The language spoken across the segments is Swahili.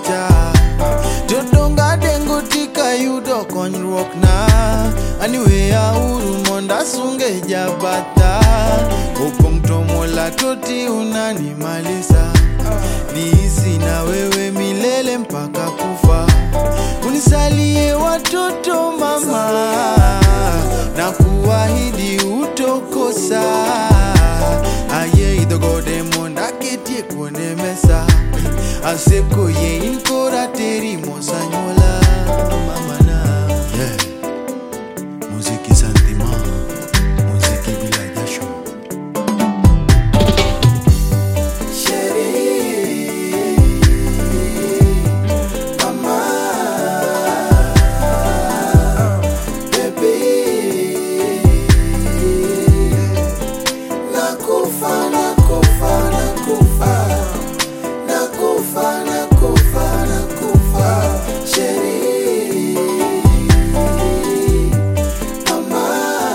cha Jodonga dengo tika yudo konyruok na Aniweya uru monda sunge jabata Opong tomola toti unanimalisa Niishi na wewe milele mpaka kufa Unisalie watoto mama Na kuahidi utokosa Aye idhogode monda ketie kuone mesa Aseko ye inkora teri mosanyola mamana yeah. Muziki sentiment Muziki bila jasho Nakufa, nakufa, nakufa. Nakufa, nakufa, nakufa. Sheri. Mama.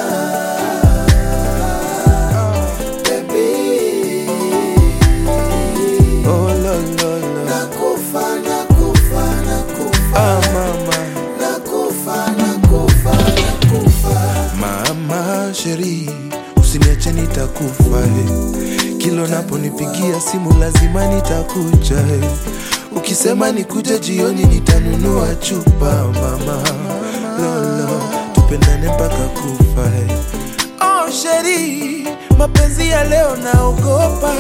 Baby. Oh lo lo lo Nakufa, nakufa, nakufa. Ah mama Nakufa, nakufa, nakufa. Mama sheri, usiniache nitakufa eh. Kilo naponipigia simu lazima nitakuja eh. Ukisema nikuje jioni nitanunua chupa mama lolo, tupendane mpaka kufa eh. Oh sheri, mapenzi ya leo naogopa,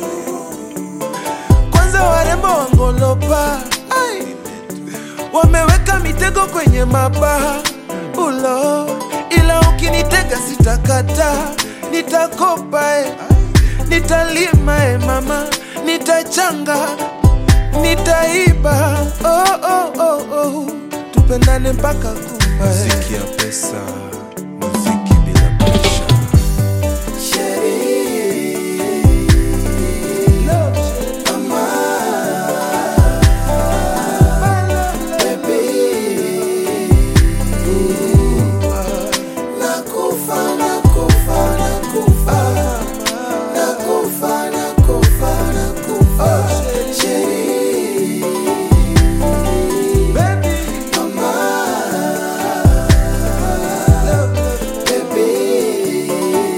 kwanza warembo wangolopa Ai wameweka mitego kwenye mabaha ulo, ila ukinitega sitakata, nitakopa e, nitalima e mama, nitachanga, nitaiba oh, oh, oh, oh. tupendane mpaka kufa e. muziki ya pesa muziki bila presha Nakufa, nakufa, nakufa. Nakufa, nakufa, nakufa. Sheri. Mama. Baby.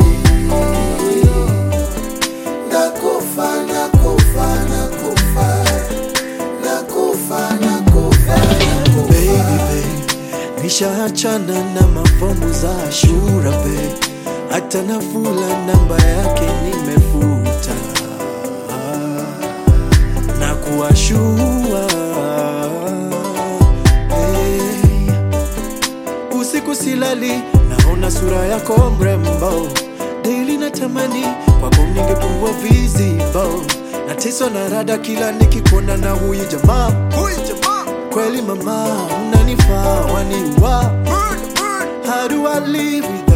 Nakufa, nakufa, nakufa. Nakufa, nakufa, nakufa. baby babe, nishaachana na mafomu za Ashura babe, hata Nafula namba yake nimefuta na kuwashua hey. Usiku silali, naona sura yako mrembo, daily natamani kwako ningekuwa visible, nateswa na rada kila nikikuona na huyu jamaa huyu jamaa kweli mama unanifaa waniwa how do I live with